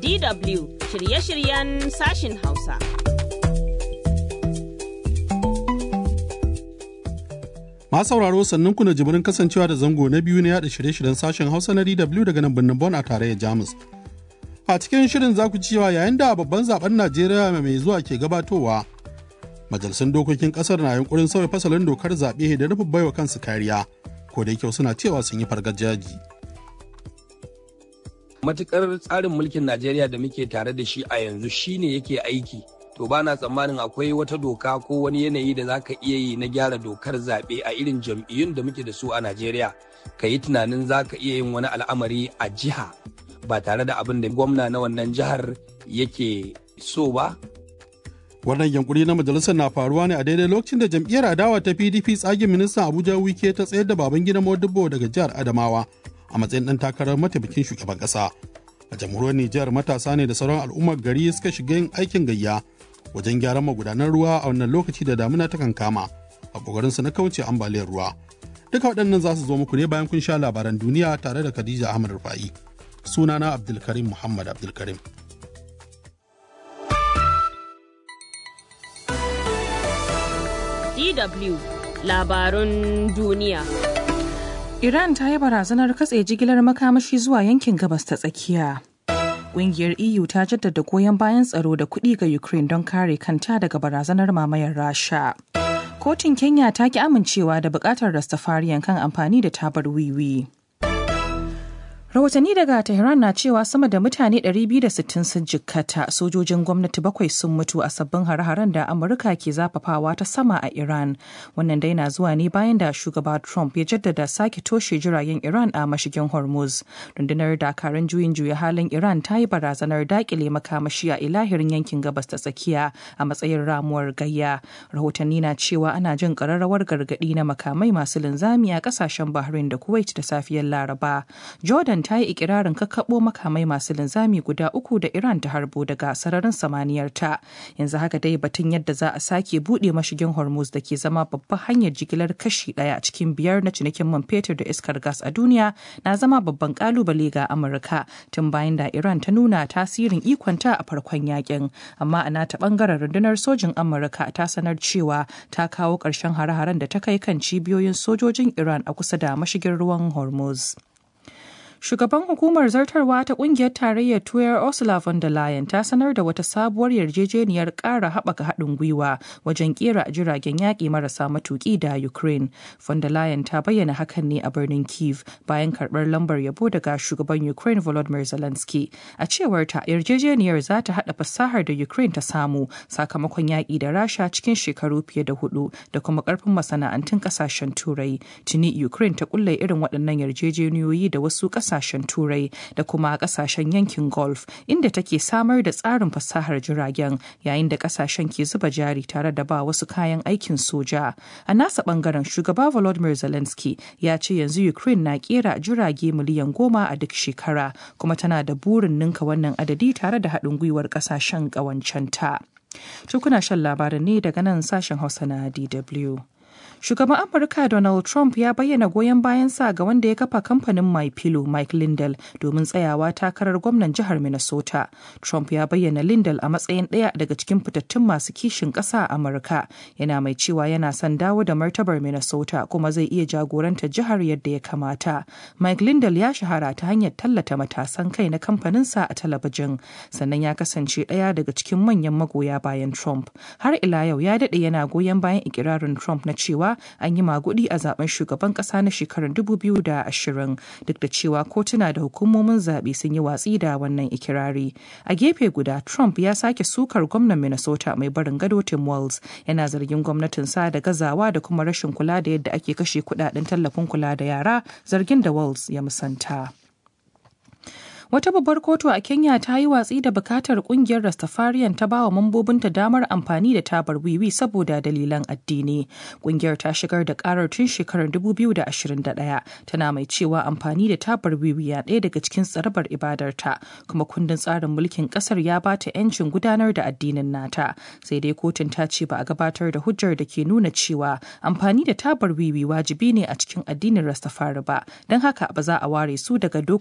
DW shirye-shiryen sashin Hausa. Ma sauraro sannan ku na jibirin kasancewa da zango na biyu na yada shirye-shiryen sashen Hausa na DW daga nan birnin Bon a tarayyar Jamus. A cikin shirin za ku cewa yayin da babban zaben Najeriya mai zuwa ke gabatowa, majalisun dokokin kasar na yunkurin sauya fasalin dokar zaɓe da nufin baiwa kansu kariya, ko da yake suna cewa sun yi fargajaji. matukar tsarin mulkin Najeriya da muke tare da shi a yanzu shine yake aiki to ba na tsammanin akwai wata doka ko wani yanayi da za ka iya yi na gyara dokar zaɓe a irin jam'iyyun da muke da su a Najeriya ka yi tunanin za ka iya yin wani al'amari a jiha ba tare da abin da gwamna na wannan jihar yake so ba Wannan yankuri na majalisar na faruwa ne a daidai lokacin da jam'iyyar adawa ta PDP tsagin ministan Abuja Wike ta tsayar da baban gida Modibo daga jihar Adamawa a matsayin ɗan takarar mataimakin shugaban ƙasa. A jamhuriyar Nijar matasa ne da sauran al'ummar gari suka shiga yin aikin gayya wajen gyaran magudanan ruwa a wannan lokaci da damuna ta kama a ƙoƙarinsu na kauce ambaliyar ruwa. Duka waɗannan za su zo muku ne bayan kun sha labaran duniya tare da Khadija Ahmad Rufa'i. Sunana Abdulkarim Muhammad Abdulkarim. DW labarun duniya. Iran ta yi barazanar katse jigilar makamashi zuwa yankin gabas ta tsakiya. Ƙungiyar EU ta jaddada goyon bayan tsaro da kuɗi ga Ukraine don kare kanta daga barazanar mamayar Rasha. Kotun Kenya ta ki amincewa da buƙatar Rastafariyan kan amfani da tabar wiwi. Rahotanni daga Tehran na cewa sama da mutane 260 sun jikkata sojojin gwamnati bakwai sun mutu a sabbin hare-haren da Amurka ke zafafawa ta sama a Iran. Wannan dai na zuwa ne bayan da shugaba Trump ya jaddada sake toshe jiragen Iran a mashigin Hormuz. Rundunar dakarun juyin juya halin Iran ta yi barazanar dakile makamashi a ilahirin yankin gabas ta tsakiya a matsayin ramuwar gayya. Rahotanni na cewa ana jin ƙararrawar gargaɗi na makamai masu linzami a ƙasashen Bahrain da Kuwait da safiyar Laraba. Jordan ta yi ikirarin kakkaɓo makamai masu linzami guda uku da Iran ta harbo daga sararin samaniyar ta. Yanzu haka dai batun yadda za a sake buɗe mashigin Hormuz da ke zama babban hanyar jigilar kashi ɗaya cikin biyar na cinikin man fetur da iskar gas a duniya na zama babban kalubale ga Amurka tun bayan da Iran ta nuna tasirin ikonta a farkon yakin. Amma a nata bangaren rundunar sojin Amurka ta sanar cewa ta kawo ƙarshen hare-haren da ta kai kan cibiyoyin sojojin Iran a kusa da mashigin ruwan Hormuz. Shugaban hukumar zartarwa ta kungiyar tarayyar Tuyar Ursula von der Leyen ta sanar da wata sabuwar yarjejeniyar ƙara haɓaka haɗin gwiwa wajen ƙera jiragen yaƙi marasa matuƙi da Ukraine. Von der Leyen ta bayyana hakan ne a birnin Kiev bayan karɓar lambar yabo daga shugaban Ukraine Volodymyr Zelensky. A cewar ta yarjejeniyar za ta haɗa fasahar da Ukraine ta samu sakamakon yaƙi da Rasha cikin shekaru fiye da hudu da kuma ƙarfin masana'antun ƙasashen Turai. Tuni Ukraine ta kulle irin waɗannan yarjejeniyoyi da wasu ƙasashen kasashen turai da kuma kasashen yankin golf inda take samar da tsarin fasahar jiragen yayin da kasashen ke zuba jari tare da ba wasu kayan aikin soja a nasa bangaren shugaba volodymyr zelensky ya ce yanzu ukraine na kera jirage miliyan goma a duk shekara kuma tana da burin ninka wannan adadi tare da haɗin gwiwar kasashen ƙawancenta. Tukuna shan labaran ne daga nan sashen hausa na dw Shugaban Amurka Donald Trump ya bayyana goyon bayansa ga wanda ya kafa kamfanin My Pillow Mike Lindell domin tsayawa takarar gwamnan jihar Minnesota. Trump ya bayyana Lindell a matsayin ɗaya daga cikin fitattun masu kishin ƙasa a Amurka. Yana mai cewa yana son dawo da martabar Minnesota kuma zai iya jagoranta jihar yadda ya kamata. Mike Lindell ya shahara ta hanyar tallata matasan kai na kamfaninsa a talabijin. Sannan ya kasance ɗaya daga cikin manyan magoya bayan Trump. Har ila yau ya daɗe yana goyon bayan ikirarin Trump na cewa an yi magudi a zaben shugaban kasa na shekarar 2020 duk da cewa kotuna da hukumomin zaɓe sun yi watsi da wannan ikirari. A gefe guda, Trump ya sake sukar gwamnan Minnesota mai barin gado Tim Walz yana zargin gwamnatinsa da gazawa da kuma rashin kula da yadda ake kashe kudaden tallafin kula da yara zargin da Walz ya musanta. Wata babbar kotu a Kenya ta yi watsi da bukatar kungiyar Rastafarian ta bawa mambobinta damar amfani da tabar wiwi saboda dalilan addini. Kungiyar ta shigar da karar tun shekarar 2021 tana mai cewa amfani da tabar wiwi ya ɗaya daga cikin tsarabar ibadarta kuma kundin tsarin mulkin ƙasar ya ba ta 'yancin gudanar da addinin nata. Sai dai kotun ta ce ba a gabatar da hujjar da ke nuna cewa amfani da tabar wiwi wajibi ne a cikin addinin Rastafari ba, don haka ba za a ware su daga dokokin